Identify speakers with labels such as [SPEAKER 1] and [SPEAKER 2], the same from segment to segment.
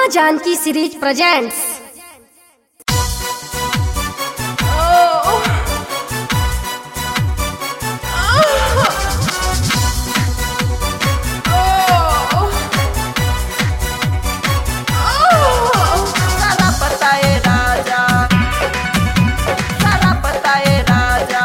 [SPEAKER 1] Janaki series presents
[SPEAKER 2] सारा पताए राजा सारा पताए राजा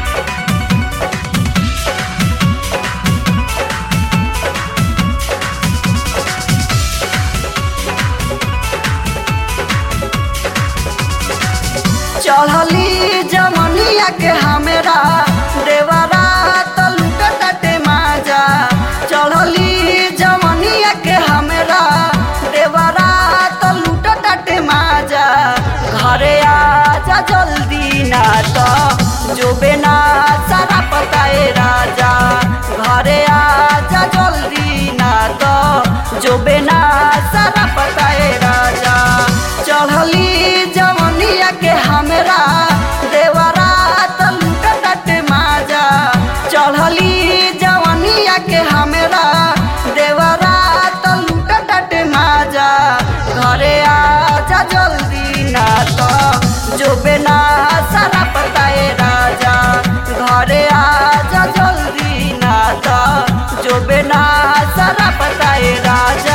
[SPEAKER 2] चढ़ली जमनिया के हमरा देवरा तलुट तटे माजा चढ़ली जमनिया के हमरा देवरा तलुट तटे माजा घरे आजा जल्दी ना तो जो बेना सारा पताए राजा घरे आजा जल्दी ना तो जो बेना सारा पताए राजा चढ़ली जमनिया के हमरा देवरा तलुट तटे माजा चढ़ली जवनिया के हमरा देवरा तलुट तटे माजा घरे आजा जल्दी ना तो जो बेना सारा पताए राजा घरे आजा जल्दी ना तो जो बेना सारा पताए राजा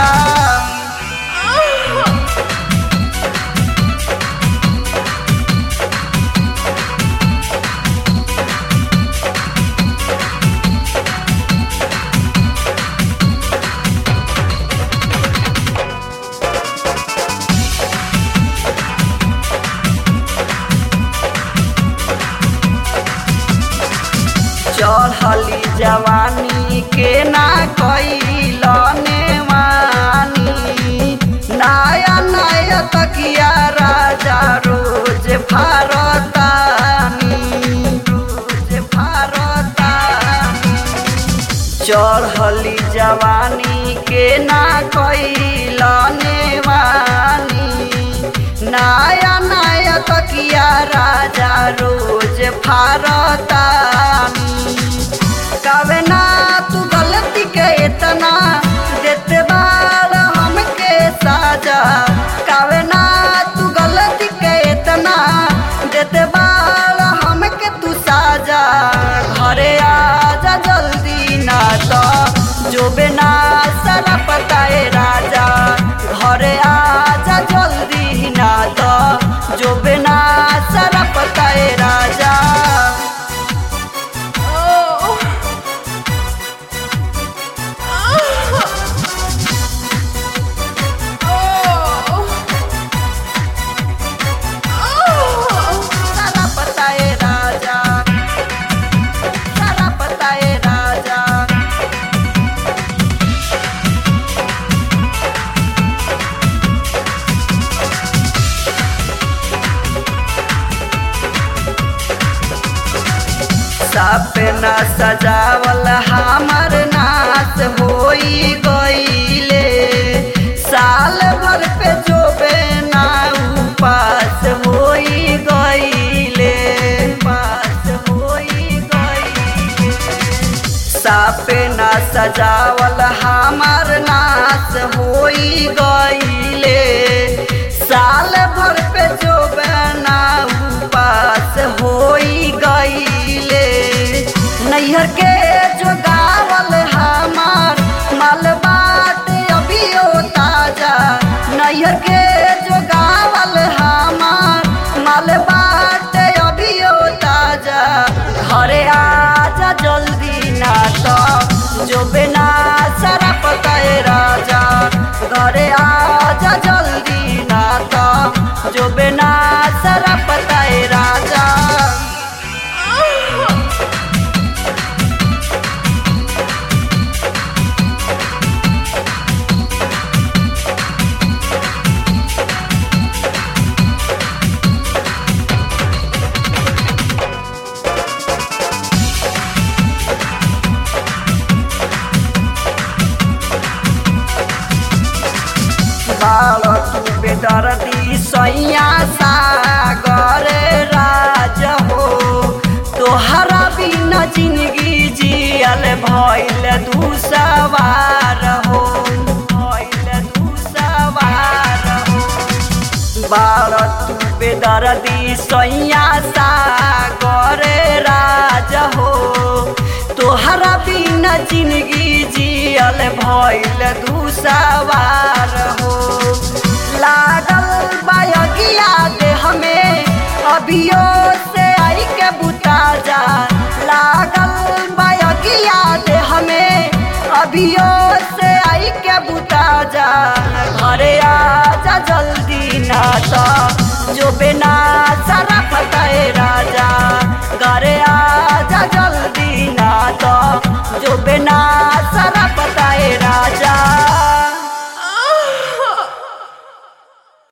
[SPEAKER 2] चढ़ली जवानी के ना कैलने मानी नया नया तकिया राजा रोज भारतानी रोज भारतानी चढ़ली जवानी के ना कैलने मानी नया नया तकिया राजा रोज भारतानी कवे ना तू गलती के इतना देते बार हमके साजा कवे ना तू गलती के इतना देते बार हमके तू साजा घरे आजा जल्दी ना तो जो बिना सारा पताए राजा घरे आजा जल्दी ना तो जो बिना सारा पताए राजा सारा पताए राजा सारा पताए राजा सपना सजावल हमर नाच होई गईले साल भर पे जो बेना उपास होई गईले पास होई गईले सपना सजावल हमर नाच होई गईले साल भर पे जो बना उपास होई गईले नैहर के जो गावल हमार माल बात अभियो ताजा नैहर के जो गावल हमार माल बात अभियो ताजा घरे आजा जल्दी ना तो जो बिना सारा पताए राजा घरे आजा जल्दी ना तो जो बिना सारा पताए राजा बालक बेदर्दी सैया सागर राज हो तोहरा बिना जिंदगी जियल भइल दू सवार हो भइल दू सवार बाड़ तू बेदर्दी सैया सा करे राज हो तोहरा बिना जिंदगी जियल भइल दूसवार हो लागल बायगिया देह में अभियो से आई के बुता जा लागल बायगिया देह में अभियो से आई के बुता जा घरे आजा जल्दी ना तो जो बिना सरा